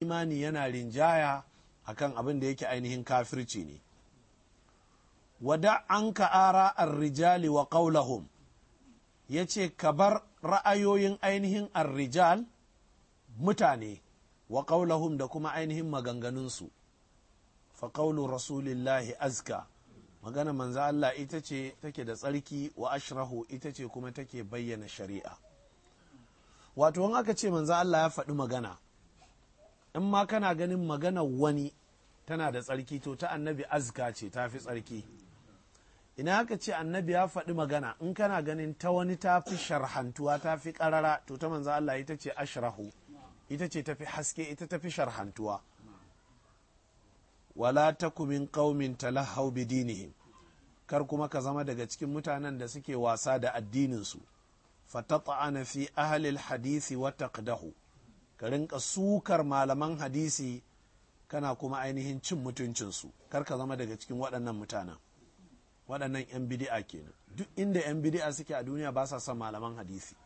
imani yana rinjaya akan abin da yake ainihin kafirci ne wada an ka ara rijali wa qaulahum ya ce ka bar ra'ayoyin ainihin arrijal mutane wa qaulahum da kuma ainihin maganganunsu fa qaulu rasulillahi azka magana manzo Allah ita ce take da tsarki wa ashrahu ita ce kuma take bayyana shari'a wato in aka ce manzo Allah ya faɗi magana in ma kana ganin magana wani tana da tsarki to ta annabi azka ce ta fi tsarki ina aka ce annabi ya faɗi magana in kana ganin ta wani ta fi sharhantuwa ta fi ƙarara to ta manzo Allah ita ce ashrahu ita ce tafi haske ita tafi sharhantuwa wala taku min qaumin talahau bi dinihim kar kuma ka zama daga cikin mutanen da suke wasa da addininsu fatata'ana fi ahli hadisi wa taqdahu ka rinka sukar malaman hadisi kana kuma ainihin cin mutuncinsu kar ka zama daga cikin waɗannan mutanen waɗannan 'yan bidi'a kenan duk inda 'yan bidi'a suke a duniya ba sa son malaman hadisi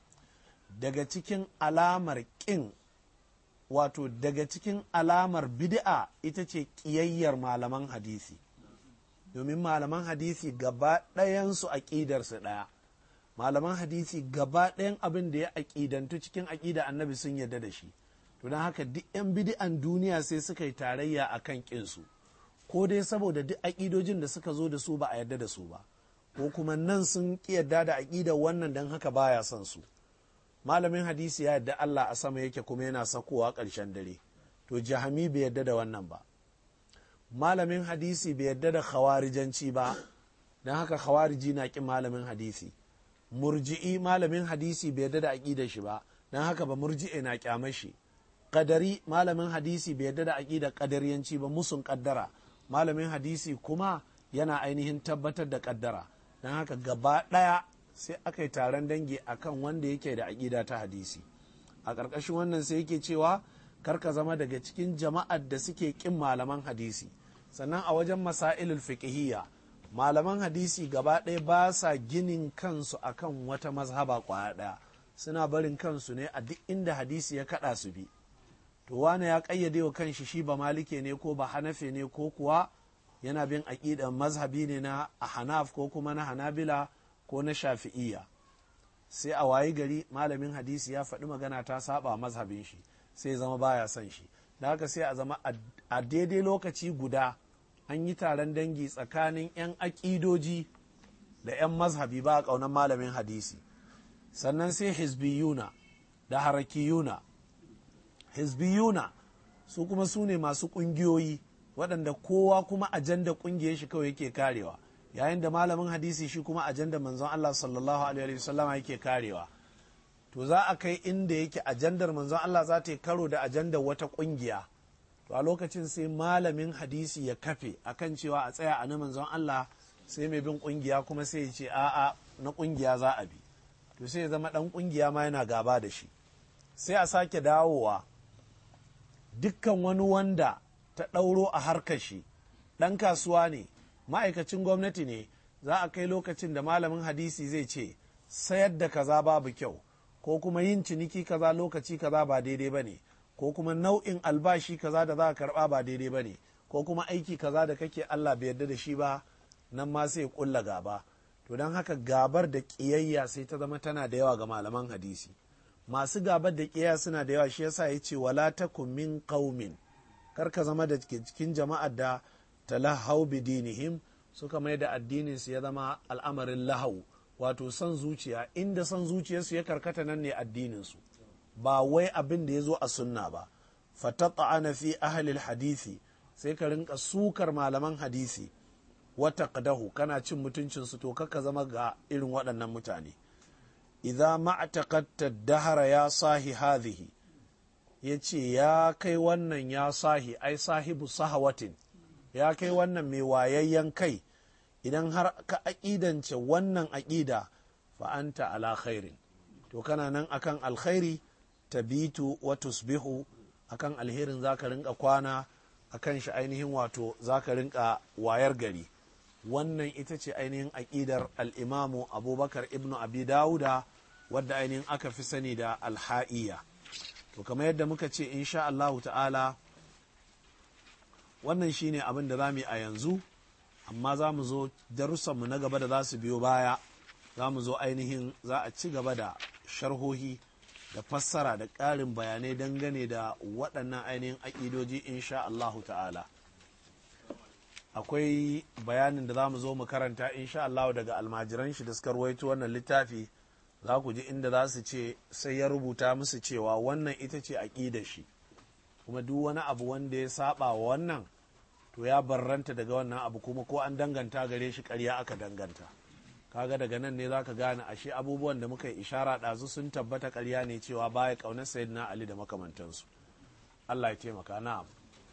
daga cikin alamar ƙin wato daga cikin alamar bid'a ita ce ƙiyayyar malaman hadisi domin malaman hadisi gaba ɗayansu aƙidarsu ɗaya malaman hadisi gaba ɗayan abin da ya aƙidantu cikin aƙida annabi sun yarda da shi to don haka duk 'yan bid'an duniya sai suka yi tarayya a kan ƙinsu ko dai saboda duk aƙidojin da suka zo da su ba a yarda da su ba ko kuma nan sun ƙi yarda da aƙidar wannan don haka baya son su malamin hadisi ya yadda Allah a sama yake kuma yana sakowa ƙarshen dare to jahami bai yadda da wannan ba malamin hadisi bai yadda da khawarijanci ba don haka khawariji na ƙin malamin hadisi murji'i malamin hadisi bai yadda da aƙidar shi ba don haka ba murji'i na ƙyamar shi kadari malamin hadisi bai yadda da aƙidar kadariyanci ba musun kaddara malamin hadisi kuma yana ainihin tabbatar da kaddara don haka gaba ɗaya sai aka yi taron dangi akan wanda yake da aƙida ta hadisi a ƙarƙashin wannan sai yake cewa karka zama daga cikin jama'ar da suke ƙin malaman hadisi sannan a wajen masailul fiqhiyya malaman hadisi gaba ɗaya ba sa ginin kansu akan wata mazhaba ƙwaya ɗaya suna barin kansu ne a duk inda hadisi ya kaɗa su bi to wane ya ƙayyade wa kanshi shi ba malike ne ko ba hanafe ne ko kuwa yana bin aƙidan mazhabi ne na hanaf ko kuma na hanabila ko na shafi'iyya sai a wayi gari malamin hadisi ya faɗi magana ta saba mazhabin shi sai zama baya son shi da haka sai a zama a daidai lokaci guda an yi taron dangi tsakanin 'yan aƙidoji da 'yan mazhabi ba a ƙaunar malamin hadisi sannan sai hizbiyuna da harakiyuna hizbiyuna su kuma su ne masu ƙungiyoyi waɗanda kowa kuma ajanda ƙungiyar shi kawai yake karewa yayin da malamin hadisi shi kuma ajanda manzon Allah sallallahu alaihi wasallam yake karewa to za a kai inda yake ajandar manzon Allah za ta yi karo da ajandar wata kungiya to a lokacin sai malamin hadisi ya kafe akan cewa a tsaya a na manzon Allah sai mai bin kungiya kuma sai ya ce a'a na kungiya za a bi to sai ya zama dan kungiya ma yana gaba da shi sai a sake dawowa dukkan wani wanda ta ɗauro a harkar shi ɗan kasuwa ne ma'aikacin gwamnati ne za a kai lokacin da malamin hadisi zai ce sayar da kaza babu kyau ko kuma yin ciniki kaza lokaci kaza ba daidai ba ne ko kuma nau'in albashi kaza da za ka karba ba daidai ba ne ko kuma aiki kaza da kake Allah bai yarda da shi ba nan ma sai kulla gaba to don haka gabar da ƙiyayya sai ta zama tana da yawa ga malaman hadisi masu gabar da ƙiyayya suna da yawa shi yasa ya ce wala takum min qaumin kar ka zama da cikin jama'ar da talahau bidinihim suka mai da addinin su ya zama al'amarin lahau wato son zuciya inda son zuciyarsu ya karkata nan ne addinin su ba wai abin da ya zo a sunna ba fatata'ana fi ahlil hadisi sai ka rinka sukar malaman hadisi wata kadahu kana cin mutuncin su to kaka zama ga irin waɗannan mutane idza ma'taqatta dahara ya sahi hadhihi yace ya kai wannan ya sahi ai sahibu sahawatin ya kai wannan mai wayayyen kai idan har ka aƙidance wannan aƙida fa'anta ala khairin to kana nan akan alkhairi tabitu wa tusbihu akan alherin zaka rinka kwana akan shi ainihin wato zaka rinka wayar gari wannan ita ce ainihin aƙidar al'imamu abubakar ibnu abi dawuda wadda ainihin aka fi sani da alha'iya to kamar yadda muka ce insha Allahu ta'ala wannan shine abin da za mu yi a yanzu amma za mu zo darussanmu na gaba da za su biyo baya za mu zo ainihin za a ci gaba da sharhohi da fassara da ƙarin bayanai dangane da waɗannan ainihin aƙidoji insha Allahu ta'ala akwai bayanin da za mu zo mu karanta insha Allahu daga almajiran shi da suka ruwaito wannan littafi za ku ji inda za su ce sai ya rubuta musu cewa wannan ita ce aƙidar shi kuma duk wani abu wanda ya saba wa wannan to ya barranta daga wannan abu kuma ko an danganta gare shi ƙarya aka danganta kaga daga nan ne zaka gane ashe abubuwan da muka yi ishara ɗazu sun tabbata ƙarya ne cewa baya ƙaunar sayyidina ali da makamantansu allah ya taimaka na'am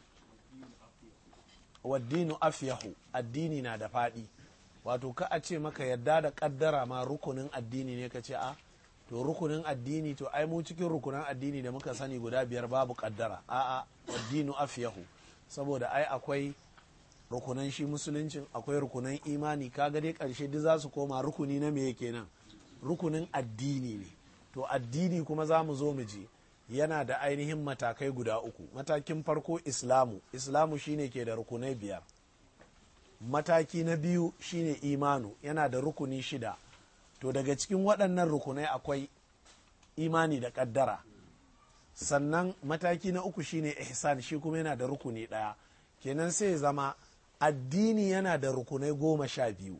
waddinu afyahu addini na da faɗi wato ka a ce maka yadda da ƙaddara ma rukunin addini ne ka ce a to rukunin addini to ai mu cikin rukunin addini da muka sani guda biyar babu ƙaddara a'a waddinu afyahu saboda ai akwai rukunan shi musuluncin akwai rukunan imani kaga dai karshe duk za su koma rukuni na me kenan rukunin addini ne to addini kuma za mu zo mu ji yana da ainihin matakai guda uku matakin farko islamu islamu shine ke da rukunai biyar mataki na biyu shine imanu yana da rukuni shida to daga cikin waɗannan rukunai akwai imani da ƙaddara sannan mataki na uku shine ihsan shi kuma yana da rukuni ɗaya kenan sai zama addini yana da rukunai goma sha biyu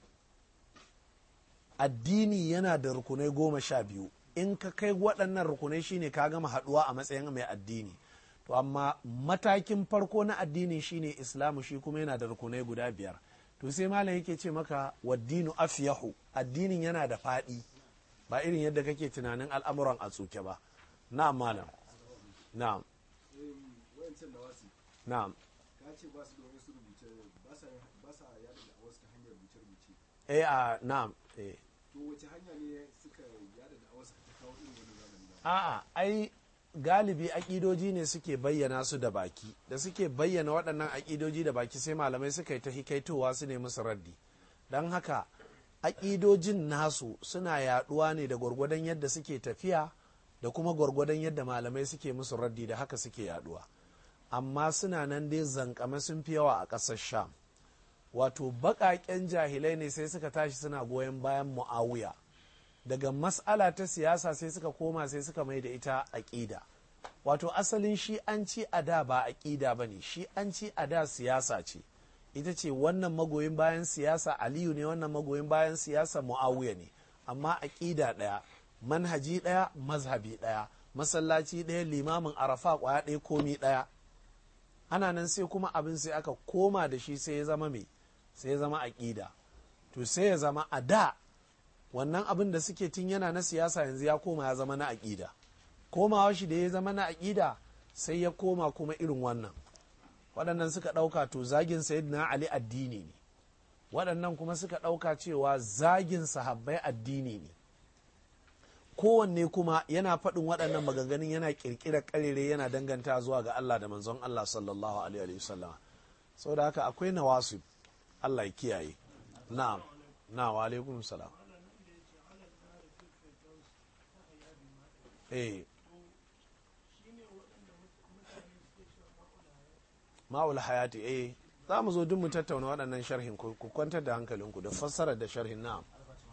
addini yana da rukunai goma sha biyu in ka kai waɗannan rukunai shine ka gama haɗuwa a matsayin mai addini to amma matakin farko na addini shine islamu shi kuma yana da rukunai guda biyar to sai malam yake ce maka waddinu afyahu addinin yana da faɗi ba irin yadda kake tunanin al'amuran a tsuke ba na'am malam na'am na'am ka ce ba su da wasu rubuce ba sa yada da wasu ta hanyar rubuce-rubuce eh a na'am eh to wace hanya ne suka yada da wasu ta kawo irin wani zamani ba a'a ai galibi aƙidoji ne suke bayyana su da baki da suke bayyana waɗannan aƙidoji da baki sai malamai suka yi ta hikaitowa su ne musu raddi don haka aƙidojin nasu suna yaɗuwa ne da gwargwadon yadda suke tafiya da kuma gwargwadon yadda malamai suke musu raddi da haka suke yaɗuwa amma suna nan dai zankame sun fi yawa a ƙasar sham wato baƙaƙen jahilai ne sai suka tashi suna goyon bayan mu'awiya daga mas'ala ta siyasa sai suka koma sai suka mai da ita aƙida wato asalin shi an ci a da ba aƙida ba ne shi an ci a da siyasa ce ita ce wannan magoyin bayan siyasa aliyu ne wannan magoyin bayan siyasa mu'awiya ne amma aƙida ɗaya manhaji ɗaya mazhabi ɗaya masallaci ɗaya limamin arafa ƙwaya ɗaya komi ɗaya ana nan sai kuma abin sai aka koma da shi sai ya zama mai sai ya zama aƙida to sai ya zama a da wannan abin da suke tun yana na siyasa yanzu ya koma ya zama na aƙida komawa shi da ya zama na aƙida sai ya koma kuma irin wannan waɗannan suka ɗauka to zagin na ali addini ne waɗannan kuma suka ɗauka cewa zagin sahabbai addini ne kowanne kuma yana faɗin waɗannan maganganun yana ƙirƙirar ƙarere yana danganta zuwa ga Allah da manzon Allah sallallahu alaihi wasallam saboda haka akwai nawasu Allah ya kiyaye na'am na wa alaikum salam eh ma'ul hayati eh za mu zo duk mu tattauna waɗannan sharhin ku kwantar da hankalinku da fassarar da sharhin na'am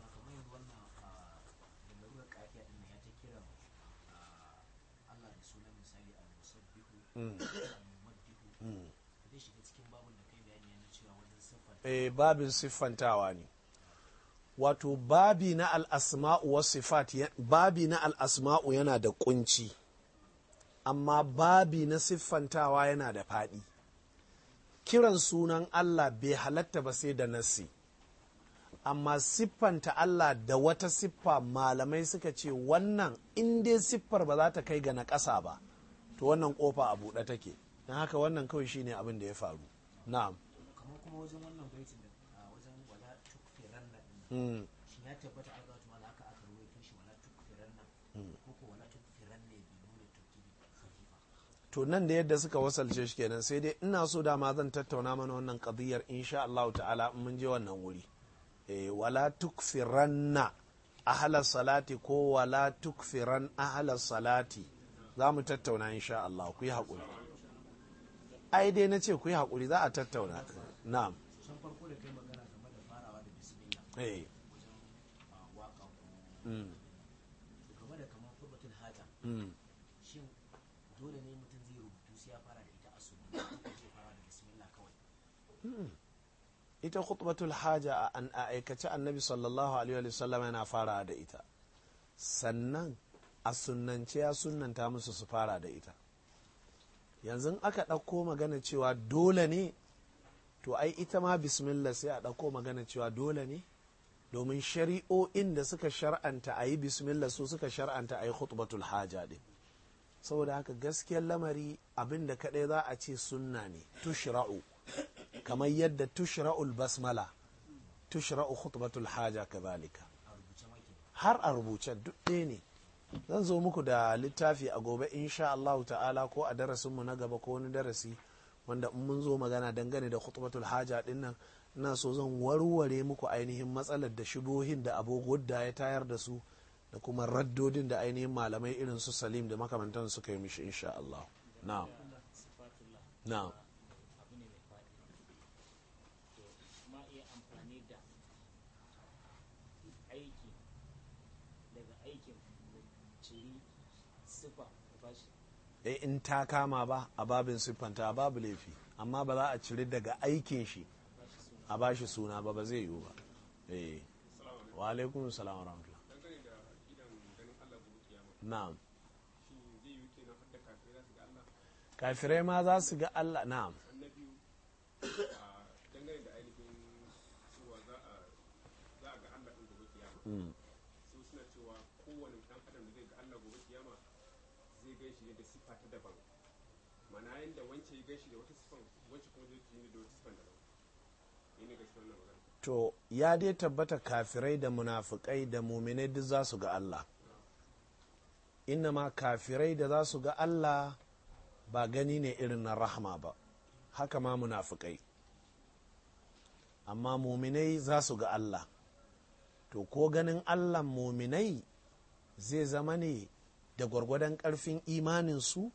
eh babin siffantawa ne wato babi na al'asma'u wa sifat babi na al'asma'u yana da kunci amma babi na siffantawa yana da faɗi kiran sunan Allah bai halatta ba sai da nassi amma siffanta Allah da wata siffa malamai suka ce wannan in dai siffar ba za ta kai ga na ƙasa ba to wannan ƙofa a buɗe take don haka wannan kawai shine abin da ya faru na'am kamar kuma wajen wannan baitin da wajen wala tukfiran nan shi ya tabbata aka wata mala aka aka ruwaito shi wala tukfiran nan ko ko wala tukfiran ne bi nuna tukiri khafifa to nan da yadda suka wasalce shi kenan sai dai ina so dama zan tattauna mana wannan qadiyar insha Allah ta'ala in mun je wannan wuri eh wala tukfiranna ahla salati ko wala tukfiran ahla salati za mu tattauna insha Allah ku yi haƙuri ai dai na ce ku yi haƙuri za a tattauna na'am san farko da kai magana game da farawa da bismillah eh wajen ah, waka ko mm, to game da kamar furbatul haja mm. shin dole ne mutum zai rubutu sai ya fara da ita a sunna ko zai fara da bismillah kawai ita khutbatul haja a an a aikace annabi sallallahu alaihi wa sallam yana fara da ita sannan a sunnance ya sunnanta musu su fara da ita yanzu aka ɗauko magana cewa dole ne to ai ita ma bismillah sai a ɗauko magana cewa dole ne domin shari'o'in da suka shar'anta a yi bismillah su suka shar'anta a yi khutbatul haja ɗin saboda haka gaskiyar lamari abin da kaɗai za a ce sunna ne tushra'u kamar yadda tushra'ul basmala tushra'u khutbatul haja kazalika a rubuce maki har a rubuce duk ɗaya ne zan zo muku da littafi a gobe insha Allah ta'ala ko a darasinmu na gaba ko wani darasi wanda in mun zo magana dangane da khutbatul haja din nan ina so zan warware muku ainihin matsalar da shubohin da abu gudda ya tayar da su da kuma raddodin da ainihin malamai irin su salim da makamantan suka yi mishi insha Allah na'am sifatullah na'am abu ne mai faɗi to ma iya amfani da aiki daga aikin da ciri sifa da bashi eh in ta kama ba a babin siffanta babu laifi amma ba za a ciri daga aikin shi bashi suna a bashi suna ba ba zai yiwu ba eh wa alaikum salam wa rahmatullah dangane da idan ganin Allah gobe kiyama na'am shi zai yi kenan har da kafirai za su ga Allah kafirai ma za su ga Allah na'am annabi a dangane da ainihin cewa za a za a ga Allah din gobe kiyama Mm. su suna cewa kowane dan adam da zai ga Allah gobe kiyama zai gan shi ne da sifa ta daban mana yanda wance ya gan shi da wata sifan wance kuma zai ji ne da wata sifan daban ne ne gaskiya wannan magana to ya dai tabbata kafirai da munafukai da muminai duk za su ga Allah inna ma kafirai da za su ga Allah ba gani ne irin na rahma ba haka ma munafukai amma muminai za su ga Allah to ko ganin Allah muminai zai zama ne da gwargwadon ƙarfin imaninsu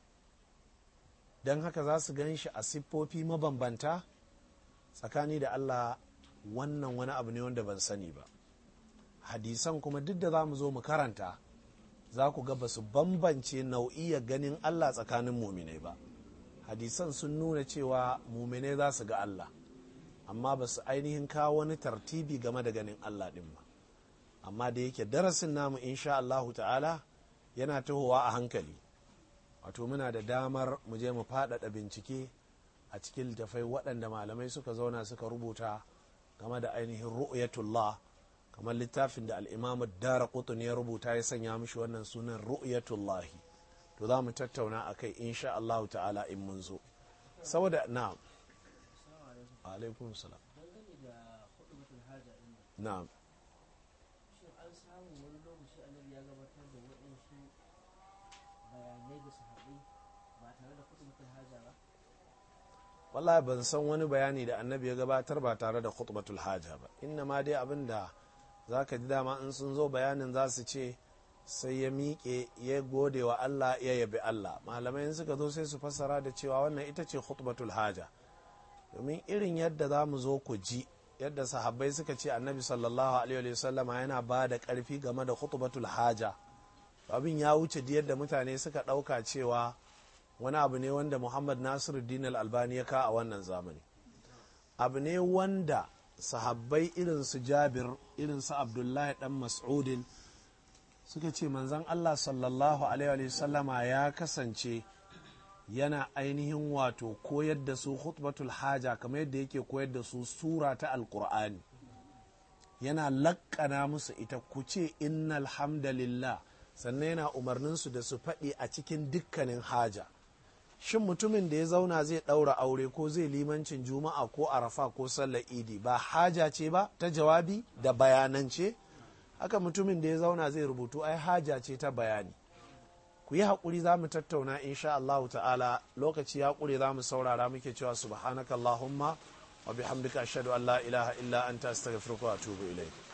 don haka za su gan shi a siffofi mabambanta tsakani da Allah wannan wani abu ne wanda ban sani ba hadisan kuma duk da za mu zo mu karanta za ku ga ba su bambance nau'iyar ganin Allah tsakanin muminai ba hadisan sun nuna cewa muminai za su ga Allah amma ba su ainihin kawo wani tartibi game da ganin Allah ɗin ba amma da yake darasin namu insha Allahu ta'ala yana tahowa a hankali wato muna da damar mu je mu faɗaɗa bincike a cikin littafai waɗanda malamai suka zauna suka rubuta game da ainihin ru'yatullah kamar littafin da al'imamu dara kutun ya rubuta ya sanya mishi wannan sunan ru'yatullahi to za mu tattauna a kai insha Allah ta'ala in mun zo saboda na alaikum salam dangane da hudubatul haja din nan na'am shin an samu wani lokaci annabi ya gabatar da waɗansu bayanai da sahabbai ba tare da hudubatul haja ba wallahi ban san wani bayani da annabi ya gabatar ba tare da khutbatul haja ba inna ma dai abin da za ka ji dama in sun zo bayanin za su ce sai ya miƙe ya gode wa Allah ya yabi Allah malamai in suka zo sai su fassara da cewa wannan ita ce khutbatul haja domin irin yadda za mu zo ku ji yadda sahabbai suka ce annabi sallallahu alaihi wa sallama yana ba da ƙarfi game da khutbatul haja abin ya wuce da yadda mutane suka ɗauka cewa wani abu ne wanda muhammad nasiruddin al-albani ya ka a wannan zamani abu ne wanda sahabbai irin su jabir irin su abdullahi dan mas'udin suka ce manzan allah sallallahu alaihi sallama ya kasance yana ainihin wato koyar da su khutbatul haja kamar yadda yake koyar da su sura ta alkur'ani yana lakkana musu ita ku ce innal hamdalillah sannan yana umarninsu da su faɗi a cikin dukkanin haja shin mutumin da ya zauna zai ɗaura aure ko zai limancin juma'a ko arafa ko sallar idi ba haja ce ba ta jawabi da bayanance haka mutumin da ya zauna zai rubutu ai haja ce ta bayani ku yi haƙuri za mu tattauna insha Allah ta'ala lokaci ya ƙure za mu saurara muke cewa subhanakallahumma wa bihamdika ashhadu an la ilaha illa anta astaghfiruka wa atubu ilayk